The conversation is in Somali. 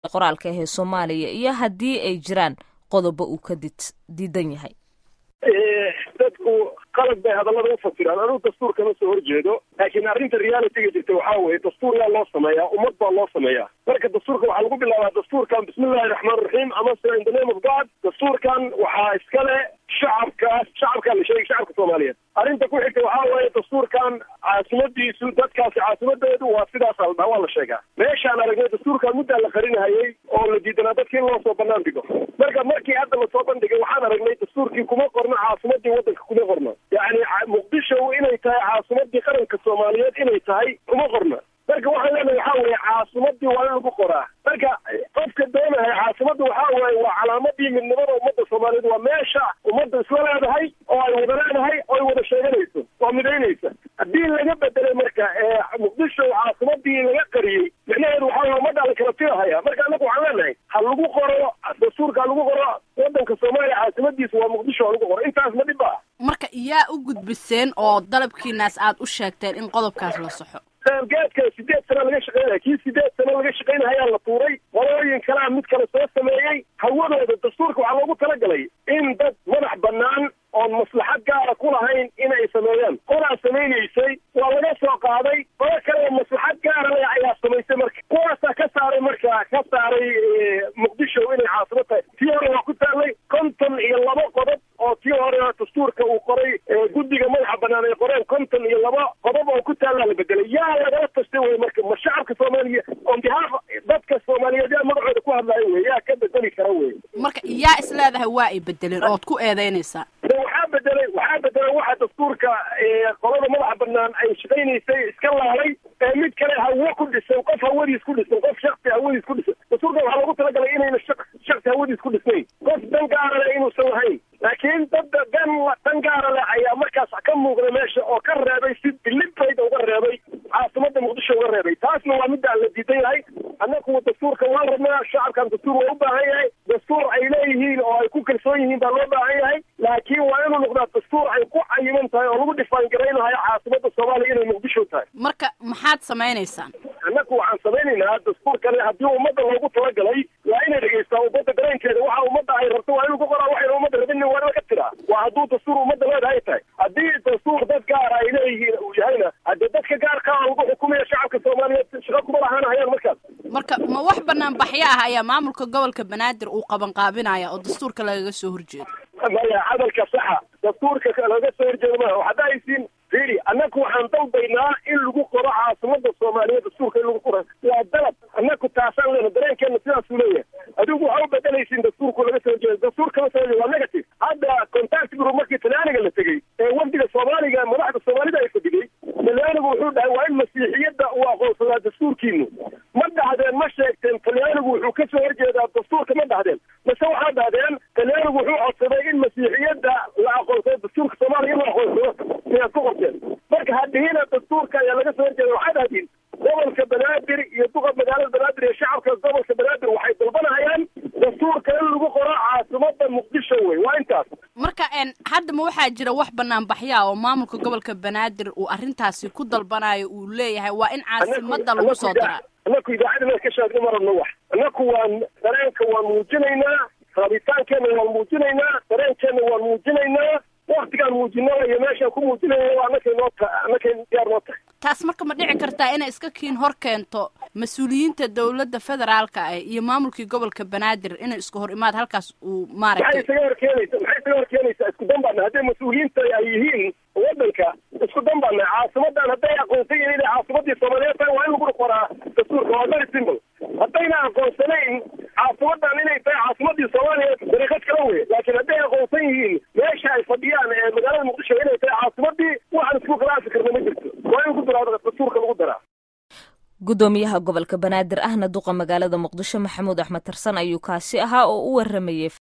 qoraalka ahee soomaaliya iyo haddii ay jiraan qodobo uu ka diidan yahay dadku qalad bay hadallada u fasiraan anugu dastuur kama soo horjeedo laakiin arrinta realityga jirta waxaa weeye dastuur yaa loo sameeyaa ummad baa loo sameeyaa marka dastuurka waxaa lagu bilaabaa dastuurkan bismillahi raxmaan raxiim amase in the name of god dastuurkan waxaa iskale shacabkaas shacabkaa la sheegay shacabka soomaaliyeed arrinta ku xigta waxaa weeye dastuurkan caasimadiisu dadkaasi caasimadeedu waa sidaas aldhaa waa la sheegaa meeshaan aragnay dastuurkan muddaa la qarinahayay oo la diidanaa dadka in loo soo banaan dhigo marka markii hadda lasoo bandhigay waxaan aragnay dastuurkii kuma qorno caasimadii waddanka kuma qorno yacni muqdisho inay tahay caasimadii qaranka soomaaliyeed inay tahay kuma qorno marka waxaan leenahay waxaa weeye caasimadii waa in lagu qoraa marka qofka doonahay caasimadda waxaa weeye waa calaamadii midnimada ummadda soomaaliyeed waa meesha ummadda isla leedahay oo ay wada leedahay oo ay wada sheeganayso oo midaynaysa haddii laga bedelay marka muqdisho caasimadii laga qariyey micnaheedu waxaa weye ummadda la kala tirahaya marka anagu waxaan leenahay ha lagu qoro dastuurka ha lagu qoro waddanka soomaaliya caasimadiisa waa muqdisho ha lagu qoro intaas ma dhib ah marka yaa u gudbiseen oo dalabkiinaas aad u sheegteen in qodobkaas la saxo geedka sideed sana laga shaqeynaya kii sideed sana laga shaqeynahayaa la tuuray qolooyin kalea mid kale soo sameeyey hawadooda dastuurka waxaa loogu talagalay in dad madax bannaan oon maslaxad gaara ku lahayn inay sameeyaan qolaa samaynaysay waa laga soo qaaday qolo kale maslaxad gaara le ayaa samaysay marka kuwaasaa ka saaray marka ka saaray muqdisho inay caasimo tahay tii hore waa ku taallay konton iyo laba qodob oo tii hore dastuurka uu qoray guddiga madaxa bannaan ay qoreen konton iyo laba qodob oo ku taallaa la bedelay yaa lagala tashtay wey marka ma shacabka soomaaliya on behalf dadka soomaaliyeed yaa magacooda ku hadlaayo wey yaa ka bedeli kara wey marka yaa is leedahay waa ay bedeleen ood ku eedeynaysaa waxaa bedelay waxaa bedelay waxa dastuurka qolada madaxa banaan ay shaqaynaysay iska laalay ee mid kale hawo ku dhisan qof hawadiis ku dhisan qof shaksi hawadiis ku dhisan dastuurka waxaa loogu talagalay inayna shaksi hawadiis ku dhisnayn qof dan gaara leh inuusan lahayn laakiin dad dan dan gaara leh ayaa markaas ka muuqda meesha oo ka reebay si deliberate uga reebay caasimada muqdisho uga reebay taasna waa middaa la diidan yahay annagu dastuurka waan rabnaa shacabkan dastuur waa u baahan yahay dastuur ay leeyihiin oo ay ku kalsoon yihiin baa loo baahan yahay laakiin waa inuu noqdaa dastuur ay ku cayiman tahay oo lagu dhifaan garaynahayo caasimada soomaaliya inay muqdisho tahay marka maxaad samaynaysaan annagu waxaan samaynaynaa dastuurkani haddii ummadda loogu talagalay waa inay dhegaystaa ummadda dareenkeeda waxa ummadda ay rabto waa inuu ku qoraa waxayna ummadda rabin waa in laga tiraa waa hadduu dastuur ummadda leedahay tahay haddii dastuur dad gaara ay leeyihiin uu yahayna haddii dadka gaarkaa lagu xukumaya shacabka soomaaliyeed shaqo kuma lahaanahayaan markaas marka ma wax banaan baxyo ah ayaa maamulka gobolka banaadir uu qabanqaabinaya oo dastuurka lagaga soo horjeedo maya hadalka saxa dastuurka laga soo horjeedo maa waxaad ahaysiin fiiri annagu waxaan dalbaynaa in lagu qoro caasimada soomaaliyeed dastuurka in lagu qoro waa dalab annagu taasaan leena dareenkeena sidaasuu leeyahay adigu waxaa u bedelaysiin dastuurku laga soo horjeedo dastuurka la soo horjeedo waa negative hadda contact group markii talyaaniga la tegey ee wafdiga soomaaliga madaxda soomaalida ay fadhigay talyaanigu wuxuu dhahay waa in masiixiyadda uu aqoonsadaa dastuurkiinu ma dhahdeen ma sheegteen talyaanigu wuxuu ka soo horjeedaa dastuurka ma dhahdeen mase waxaa dhahdeen talyaanigu wuxuu codsaday in masiixiyadda la aqoonsado dastuurka soomaaliya in la aqoonsado siyaad ku qorteen marka hadhihina dastuurka ayaa laga soo horjeeda waxaa dhahdiin gobolka banaadir iyo duqa magaalada banaadir iyo shacabka gobolka banaadir waxay dalbanahayaan dastuurka in lagu qoro caasimada muqdisho wey waa intaas marka hadda ma waxaa jira wax banaan baxyaa oo maamulka gobolka banaadir uu arrintaasi ku dalbanayo uu leeyahay waa in caasimada lagu soo daraa annaku idaacadina ka sheegna ma rabno wax annaku waan dareenka waan muujinaynaa rabitaankeena waan muujinaynaa dareenkeena waan muujinaynaa waktigaan muujinaa iyo meeshaan ku muujinayna waa annakay noo ta annakay diyaar noo tahay taas marka ma dhici kartaa inay iska kiin hor keento mas-uuliyiinta dowladda federaalka ah iyo maamulkii gobolka banaadir inay isku hor imaad halkaas uu maxay maaragtay isaga hor keenaysa maxay isaga hor keenaysaa isku dan baana hadday mas-uuliyiinta ay yihiin waddanka isku dan baana caasimadan hadday aqoonsan yihiin inay caasimadii soomaaliyeed tahay waa in lagu qoraa dastuurka waa very simple haddayna aqoonsanayn caasimadan inay tahay caasimadii soomaaliyeed dariiqad kala wey laakiin hadday aqoonsan yihiin meesha ay fadhiyaan ee magaalada muqdisho inay tahay caasimadii waxaan isku khilaafi karna ma jirto waa in ku daraa dastuurka lagu daraa gudoomiyaha gobolka banaadir ahna duqa magaalada muqdisho maxamuud axmed tarsan ayuu kaasi ahaa oo u waramayey